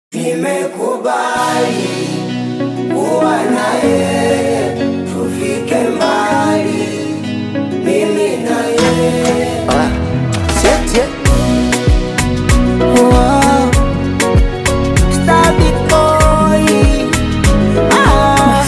Nimekubali kuwa na yeye, tufike mbali, mimi na yeye. Ah, siete. Wow. Stabby boy. Ah.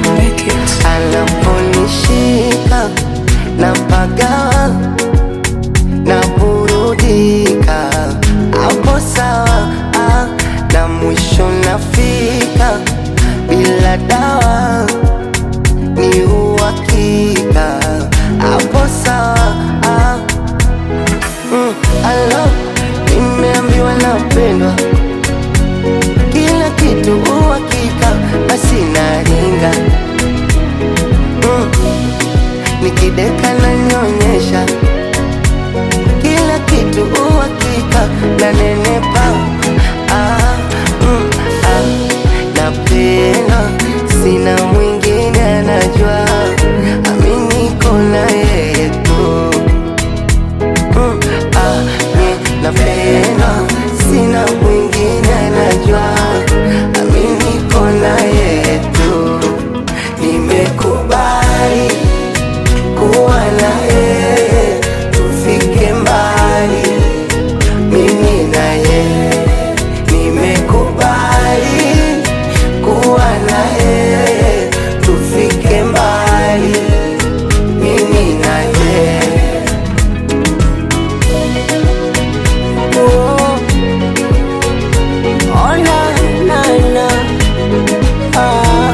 Anaponishika na pagawa na burudika, hapo sawa ah, na mwisho nafika bila dawa ni uhakika, hapo sawa ah, mm, alo nimeambiwa napendwa kila kitu uhakika, basi naringa mm. Nikideka na nyonyesha kila kitu uhakika, na nenepa ah, mm, ah. Napenda sina mwingine anajua, aminiko na yeye tu Mm, ah, ni napenda sina mwingine anajua ami niko na yeye tu nimekubali kuwa na yeye tufike mbali mimi na yeye nimekubali kuwa na yeye tufike mbali mimi na yeye Oh. Oh, na, na, na. Ah.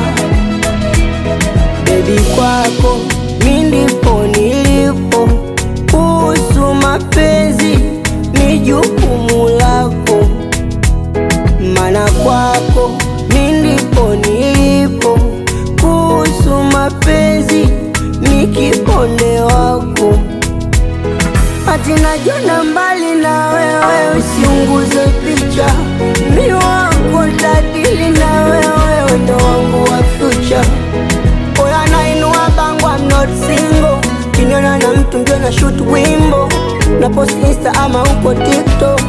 Baby kwako mi ndipo nilipo, kuhusu mapenzi ni jukumu lako, mana kwako mi ndipo nilipo, kuhusu mapenzi ni kiponde wako Ati najiona mbali na wewe, usiunguze picha. Mi wako tadili na wewe, ndo wangu wa future. Oya nainua bango, I'm not single. Kiniona na mtu ndio na shoot wimbo na post insta ama uko TikTok.